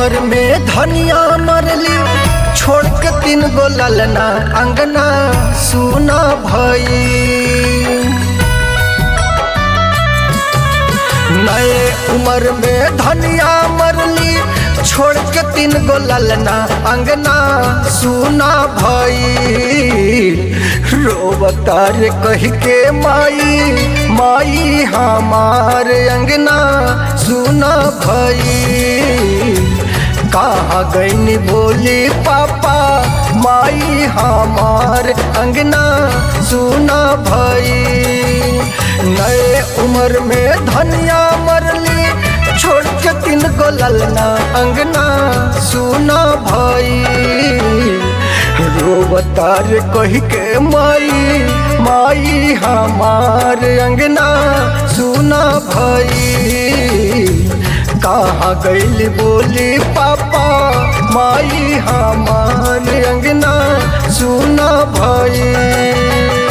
उम्र में धनिया मरली छोड़ के तीन गो ललना अंगना सुना भई नए उम्र में धनिया मरली छोड़ के तीन गो ललना अंगना सुना भई रोवतार कह के माई माई हमार अंगना सुना भई कहा गईनी बोली पापा माई हमार अंगना सुना भई नए उम्र में धनिया मरली छोड़ के तीन गो ललना अंगना सुना भई रोबतार कह के माई माई हमार अंगना सुना भई कहा गईली बोली पापा माई हमार अंगना सुना भई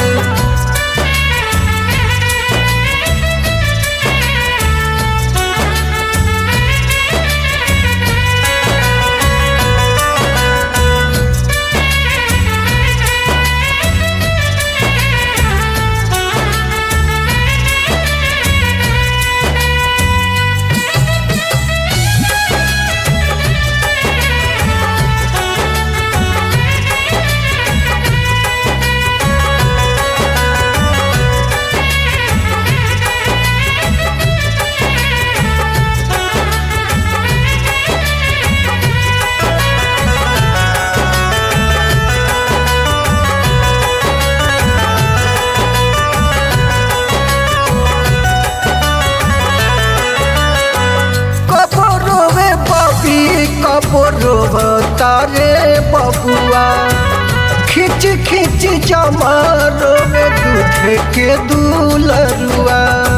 कबो रोवे बबी कबो रोवतारे बबुआ खिंच खिंच जमा रोवे दूध के दूलरुआ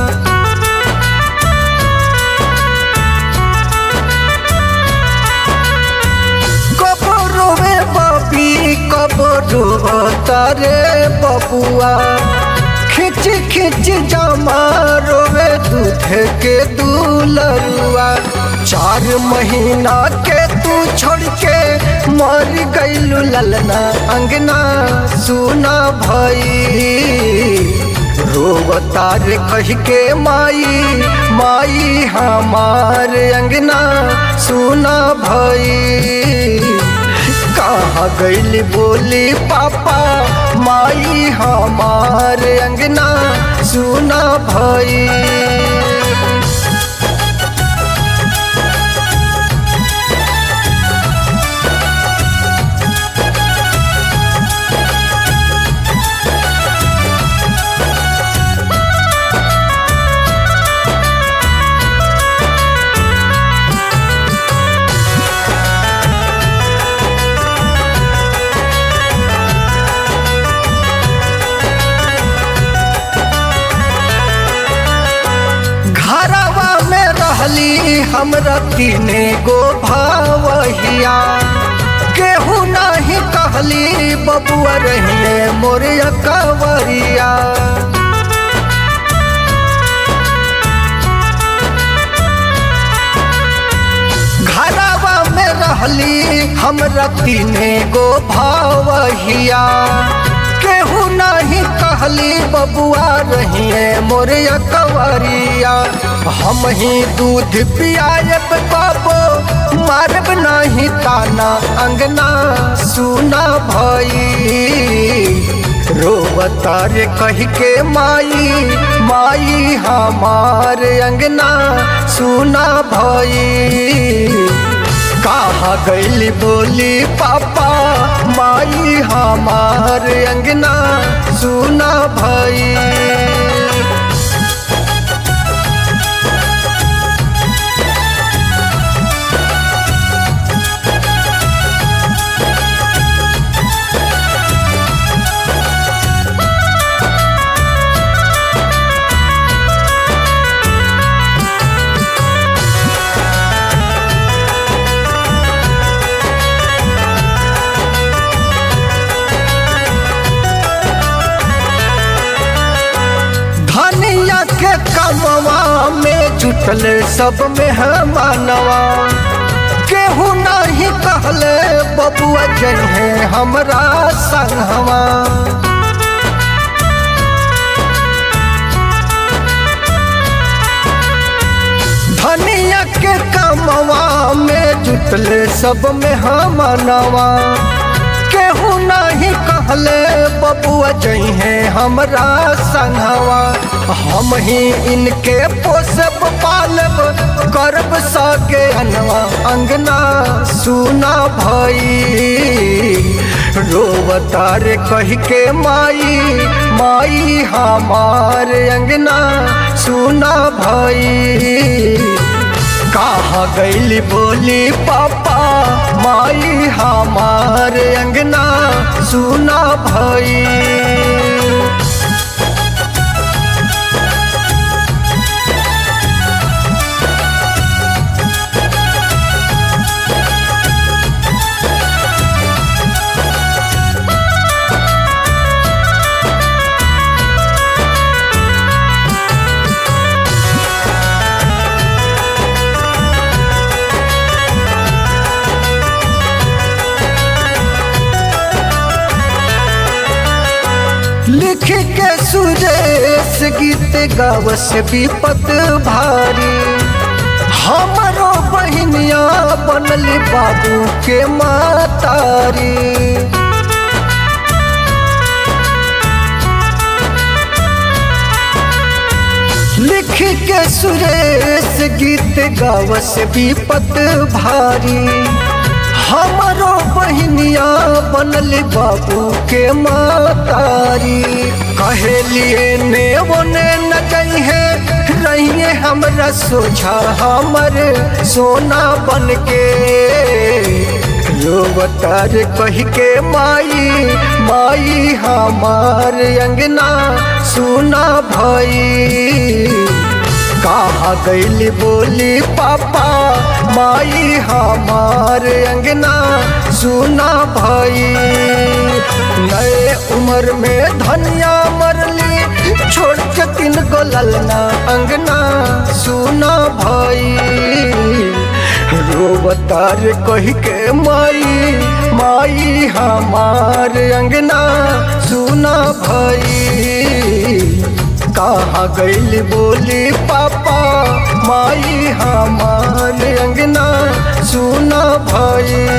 कबो रोवे बबी कबो रोवतारे बबुआ खिंच खिंच जमा रोवे दूध के दूलरुआ चार महीना के तू छोड़ के मर गईलू ललना अंगना सुना भई रोवतार कह के माई माई हमार अंगना सुना भई कहाँ गईली बोली पापा माई हमार अंगना सुना भई घरवा में रहली हमरा तीने गो भावहिया केहू नहीं कहली बबुआ रहिए मोरिया कवरिया घरवा में रहली हमरा तीने गो भावहिया केहू नहीं कहली बबुआ रहिए मोरिया कवरिया हम ही दूध पियाब बाबो मारब नहीं ताना अंगना सुना भई रोवतार कह के माई माई हमार अंगना सुना भई कहा गईली बोली पापा माई हमार अंगना सुना भई धनिया के कमवा में जुटल सब में मानवा के केहू नहीं कहले बबुआ जहे हमरा संगवा धनिया के कमवा में जुटले सब में हम नवा केहू नहीं कहले बबुआ जहे हमरा संगवा हम ही इनके पोसब पालब करब सके अनवा अंगना सुना भई रोवतार कह के माई माई हमार अंगना सुना भई कहा गैली बोली पापा माई हमार अंगना सुना भई लिख के सुरेश गीत गावस विपत भारी हमरो बहनिया बनल बाबू के मातारी लिख के सुरेश गीत गावस विपत भारी हमरो बहनिया बनल बाबू के मातारी कहे लिए ने बोने न है रहिए हमरा सोझा हमर सोना बन के रोवतार कह के माई माई हमार अंगना सुना भई कहा गैली बोली पापा माई हमार अंगना सुना भाई नए उम्र में धनिया मरली छोड़ के तीन गो ललना अंगना सुना भाई रोवतार कह के माई माई हमार अंगना सुना भाई कहा गैल बोली पापा माई हमार अंगना सुना भाई